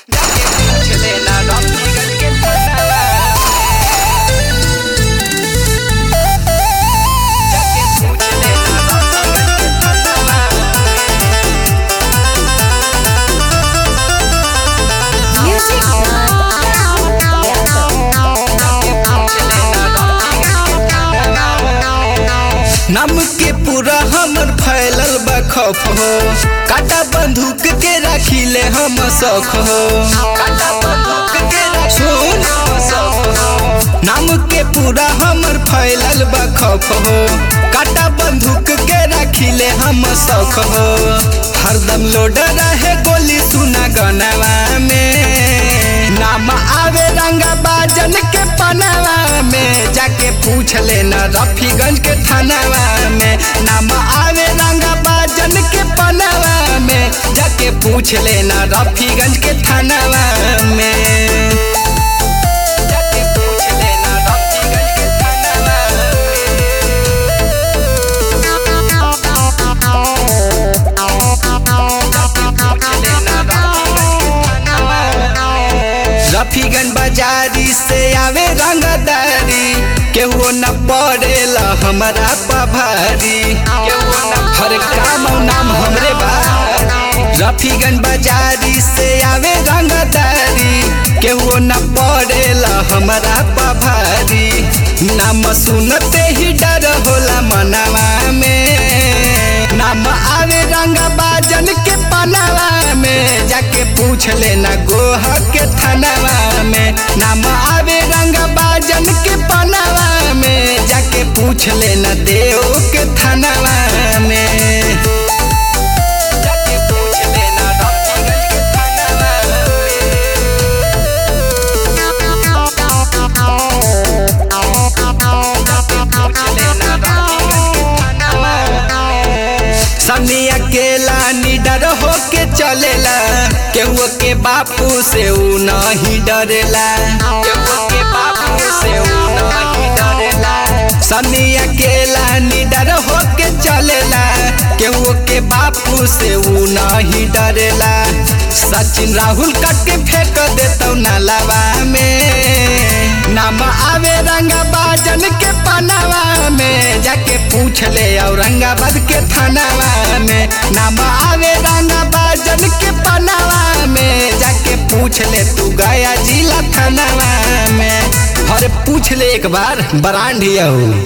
नाम के पूरा हमर फैलल बा खौफ हो काटा बंदूक के राखिले हम शौक हो काटा बंदूक के सुन नाम के पूरा हमर फैलल बा खौफ हो काटा बंदूक के राखिले हम शौक हो हरदम लोड रहे गोली सुना गनवा में नाम आवे रंगा बाजन के पनवा में जाके पूछ लेना रफीगंज के थानावा में नाम आवे रंगा बाजन के पनवा में जाके पूछ लेना रफीगंज के थानावा में जाके पूछ लेना रफीगंज के थानावा रफीगन बाजारी से आवे रंगदारी केहू न पड़ेला हमारा पभारी केहू न हर काम नाम हमरे बा रफीगन बाजारी से आवे रंगदारी केहू न पड़ेला हमारा पभारी नाम सुनते ही डर होला मनवा में नाम आवे रंग बाजन के पनावा में जाके पूछ लेना गोह के थानावा में नाम आवे रंग बाजन के पनावा में जाके पूछ लेना देव के थानावा में जाके पूछ लेना रफीगंज के थानावा सनी अकेला निडर होके चलेला केहू के बापू से ऊ नहीं डरेला केहू के बापू से ऊ नहीं डरेला सनी अकेला निडर होके चलेला केहू के बापू से ऊ नहीं डरेला सचिन राहुल कट के फेंक देतौ नालावा में नाम आवे रंगा बाजन के पनावा में जाके पूछ ले औरंगाबाद के थानावा में नाम आवे रंगा बाजन के पनावा में जाके पूछ ले तू गया जिला थानावा में अरे पूछ ले एक बार बरांड ही हूँ